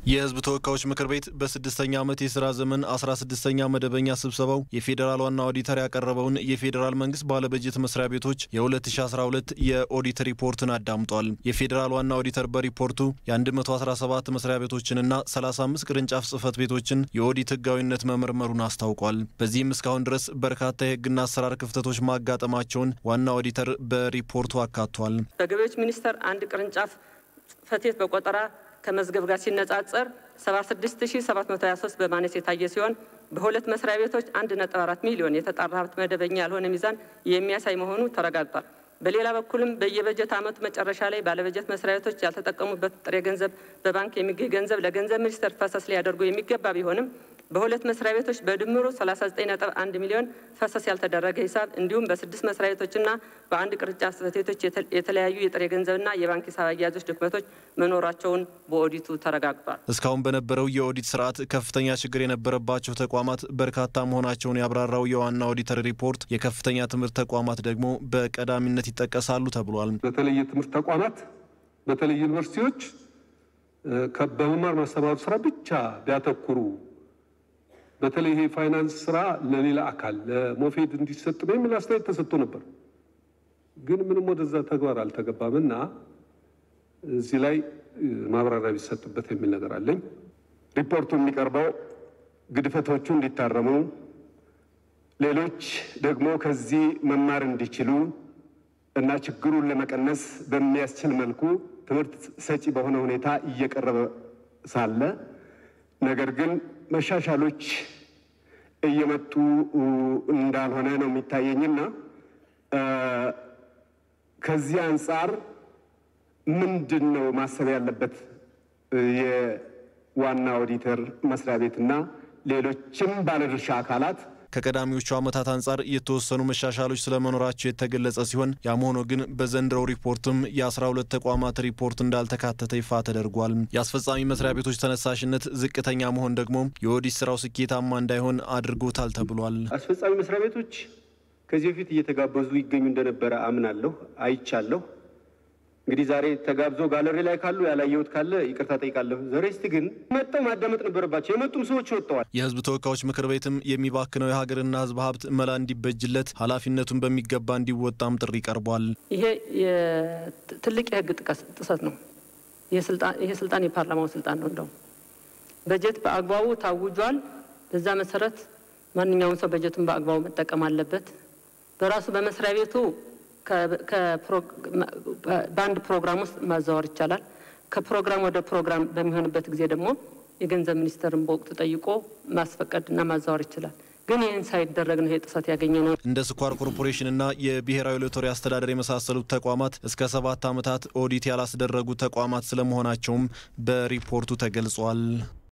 የሕዝብ ተወካዮች ምክር ቤት በስድስተኛ ዓመት የሥራ ዘመን 16ኛ መደበኛ ስብሰባው የፌዴራል ዋና ኦዲተር ያቀረበውን የፌዴራል መንግስት ባለበጀት መስሪያ ቤቶች የ2012 የኦዲት ሪፖርትን አዳምጧል። የፌዴራል ዋና ኦዲተር በሪፖርቱ የ117 መስሪያ ቤቶችንና 35 ቅርንጫፍ ጽህፈት ቤቶችን የኦዲት ህጋዊነት መመርመሩን አስታውቋል። በዚህም እስካሁን ድረስ በርካታ የህግና አሰራር ክፍተቶች ማጋጠማቸውን ዋና ኦዲተር በሪፖርቱ አካቷል። በገቢዎች ሚኒስቴር አንድ ቅርንጫፍ ጽህፈት ቤት በቆጠራ ከመዝገብ ጋር ሲነጻጸር 76723 በማነስ የታየ ሲሆን በሁለት መስሪያ ቤቶች 1.4 ሚሊዮን የተጣራ ሀብት መደበኛ ያልሆነ ሚዛን የሚያሳይ መሆኑ ተረጋግጧል። በሌላ በኩልም በየበጀት ዓመቱ መጨረሻ ላይ ባለበጀት መስሪያ ቤቶች ያልተጠቀሙበት ጥሬ ገንዘብ በባንክ የሚገኝ ገንዘብ ለገንዘብ ሚኒስቴር ፈሰስ ሊያደርጉ የሚገባ ቢሆንም በሁለት መስሪያ ቤቶች በድምሩ 39.1 ሚሊዮን ፈሰስ ያልተደረገ ሂሳብ እንዲሁም በስድስት መስሪያ ቤቶችና በአንድ ቅርንጫፍ ጽህፈት ቤቶች የተለያዩ የጥሬ ገንዘብና የባንክ ሂሳብ አያያዞች ድክመቶች መኖራቸውን በኦዲቱ ተረጋግጧል። እስካሁን በነበረው የኦዲት ስርዓት ከፍተኛ ችግር የነበረባቸው ተቋማት በርካታ መሆናቸውን ያብራራው የዋና ኦዲተር ሪፖርት የከፍተኛ ትምህርት ተቋማት ደግሞ በቀዳሚነት ይጠቀሳሉ ተብሏል። በተለይ የትምህርት ተቋማት በተለይ ዩኒቨርሲቲዎች በመማር ማስተማሩ ስራ ብቻ ቢያተኩሩ በተለይ ይሄ ፋይናንስ ስራ ለሌላ አካል ለሞፌድ እንዲሰጥ ነው የሚል አስተያየት ተሰጥቶ ነበር። ግን ምንም ወደዛ ተግባር አልተገባም እና እዚህ ላይ ማብራሪያ ቢሰጥበት የሚል ነገር አለኝ። ሪፖርቱ የሚቀርበው ግድፈቶቹ እንዲታረሙ፣ ሌሎች ደግሞ ከዚህ መማር እንዲችሉ እና ችግሩን ለመቀነስ በሚያስችል መልኩ ትምህርት ሰጪ በሆነ ሁኔታ እየቀረበ ሳለ ነገር ግን መሻሻሎች እየመጡ እንዳልሆነ ነው የሚታየኝና ከዚህ አንጻር ምንድን ነው ማሰብ ያለበት የዋና ኦዲተር መስሪያ ቤትና ሌሎችም ባለድርሻ አካላት? ከቀዳሚዎቹ ዓመታት አንጻር የተወሰኑ መሻሻሎች ስለመኖራቸው የተገለጸ ሲሆን ያም ሆኖ ግን በዘንድሮው ሪፖርትም የ12 ተቋማት ሪፖርት እንዳልተካተተ ይፋ ተደርጓል። የአስፈጻሚ መስሪያ ቤቶች ተነሳሽነት ዝቅተኛ መሆን ደግሞ የኦዲት ስራው ስኬታማ እንዳይሆን አድርጎታል ተብሏል። አስፈጻሚ መስሪያ ቤቶች ከዚህ በፊት እየተጋበዙ ይገኙ እንደነበረ አምናለሁ፣ አይቻለሁ። እንግዲህ ዛሬ ተጋብዞ ጋለሪ ላይ ካሉ ያላየሁት ካለ ይቅርታ ጠይቃለሁ። ዘሬስት ግን መጠው ማዳመጥ ነበረባቸው። የመጡም ሰዎች ወጥተዋል። የሕዝብ ተወካዮች ምክር ቤትም የሚባክነው የሀገርና ሕዝብ ሀብት መላ እንዲበጅለት ኃላፊነቱን በሚገባ እንዲወጣም ጥሪ ቀርቧል። ይሄ ትልቅ የህግ ጥሰት ነው። ይሄ ስልጣን የፓርላማው ስልጣን ነው። እንደውም በጀት በአግባቡ ታውጇል። በዛ መሰረት ማንኛውም ሰው በጀቱን በአግባቡ መጠቀም አለበት። በራሱ በመስሪያ ቤቱ በአንድ ፕሮግራም ውስጥ ማዛወር ይቻላል። ከፕሮግራም ወደ ፕሮግራም በሚሆንበት ጊዜ ደግሞ የገንዘብ ሚኒስቴርን በወቅቱ ጠይቆ ማስፈቀድና ማዛወር ይችላል። ግን ይህን ሳይደረግ ነው ይሄ ጥሰት ያገኘ ነው። እንደ ስኳር ኮርፖሬሽንና የብሔራዊ ሎተሪ አስተዳደር የመሳሰሉት ተቋማት እስከ ሰባት ዓመታት ኦዲት ያላስደረጉ ተቋማት ስለመሆናቸውም በሪፖርቱ ተገልጿል።